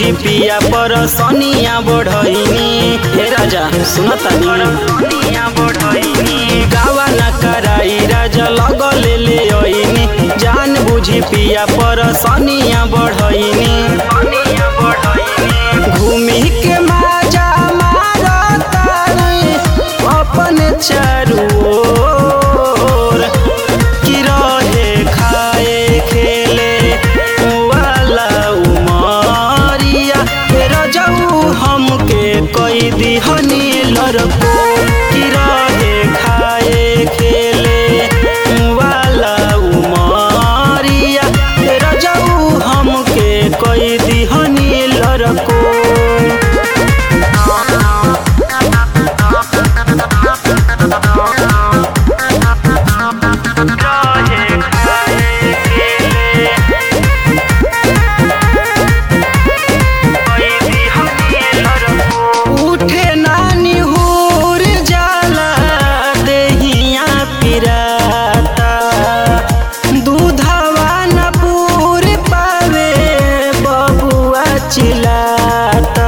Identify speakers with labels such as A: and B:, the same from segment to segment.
A: बुझी पिया पर सनिया बढ़ैनी हे राजा सुनतानी गावा न कराई राजा लगले ले ओइनी जान बुझी पिया पर सनिया बढ़ैनी घूमी के माजा मारतानी अपन चारू ओर कि रहे खाए खेले वाला उमरिया फेर जाऊ हमके कई दिहनी लड़को कि रहे खाए खेले वाला उमरिया फेर जाऊ हमके कई दिहनी लड़को उठे नानी हुर जाला देहिया पिराता दूधवा न पूर पावे बबुआ चिलाता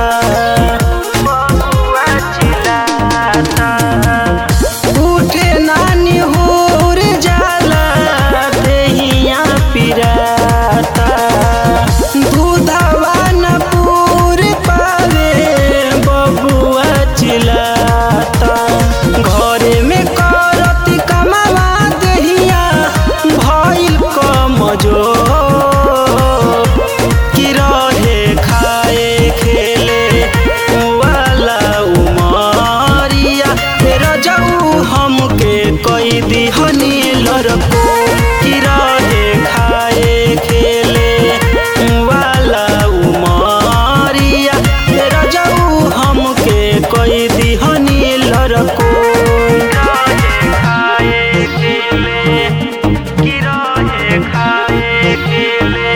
A: बबुआ चिलाता उठे नानी हुर जाला देहिया पिराता दूधवा न पूर पावे बबुआ चिलाता घरे में करती कमावा देहिया भइल कमजोर कि रहे खाए खेले वाला उमरिया फेर जाऊ हमके कई दिहनी लड़को कि रहे खाए खेले वाला उमरिया फेर जाऊ हमके कई दिहनी लड़को खाए खेले कि रहे खाए खेले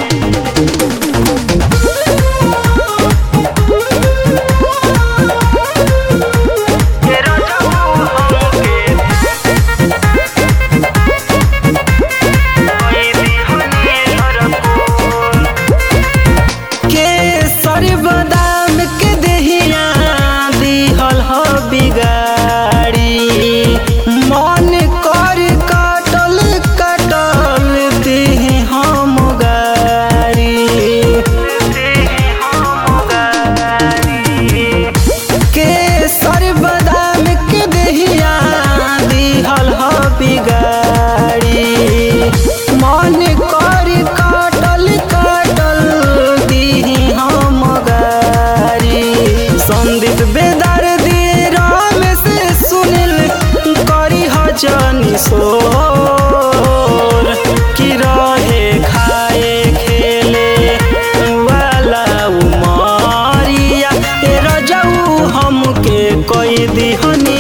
A: तेरा जाऊ हमके कोई दिहनी लड़को केसर बादाम के देहिया दिहल ह बिगाड़ी मन कर काटल काटल देह हम गारी केसर बादाम के देहिया दिहल ह बिगाड़ी मन कर काटल काटल दीही हम गारी संदीप बेदर दे राम से सुनिल करी हजनी सोर कि रहे खाए खेले वाला उमरिया तेरा जाऊ हमके कई दिहनी